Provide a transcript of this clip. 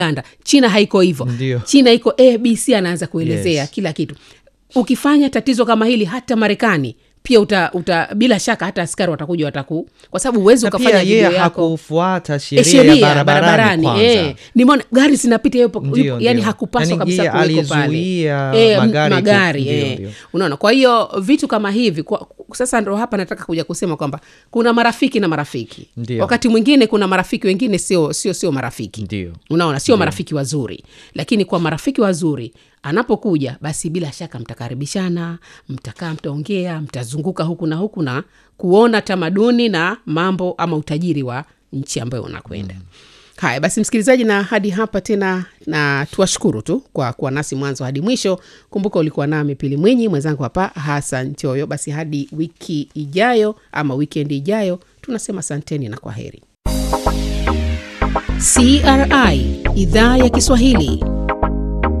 Uganda. China haiko hivyo. Ndio. China iko ABC, anaanza kuelezea Yes. kila kitu. Ukifanya tatizo kama hili hata Marekani pia uta, uta bila shaka hata askari watakuja wataku, kwa sababu huwezi na ukafanya pia yeye video yako hakufuata Eh, sheria ya barabarani kwanza eh. nimeona gari zinapita yupo, Ndio, yupo, yani ndio. hakupaswa Yani kabisa yeye kuweko pale alizuia Eh, m- magari ku- magari ndio, eh. ndio. unaona kwa hiyo vitu kama hivi kwa, sasa ndo hapa nataka kuja kusema kwamba kuna marafiki na marafiki Ndio. wakati mwingine kuna marafiki wengine sio sio sio marafiki Ndio. unaona sio marafiki wazuri lakini kwa marafiki wazuri anapokuja basi bila shaka mtakaribishana mtakaa mtaongea mtazunguka huku na huku na kuona tamaduni na mambo ama utajiri wa nchi ambayo unakwenda mm. haya basi msikilizaji na hadi hapa tena na tuwashukuru tu kwa kuwa nasi mwanzo hadi mwisho kumbuka ulikuwa nami pili mwinyi mwenzangu hapa hasan choyo basi hadi wiki ijayo ama wikendi ijayo tunasema asanteni na kwa heri CRI idhaa ya Kiswahili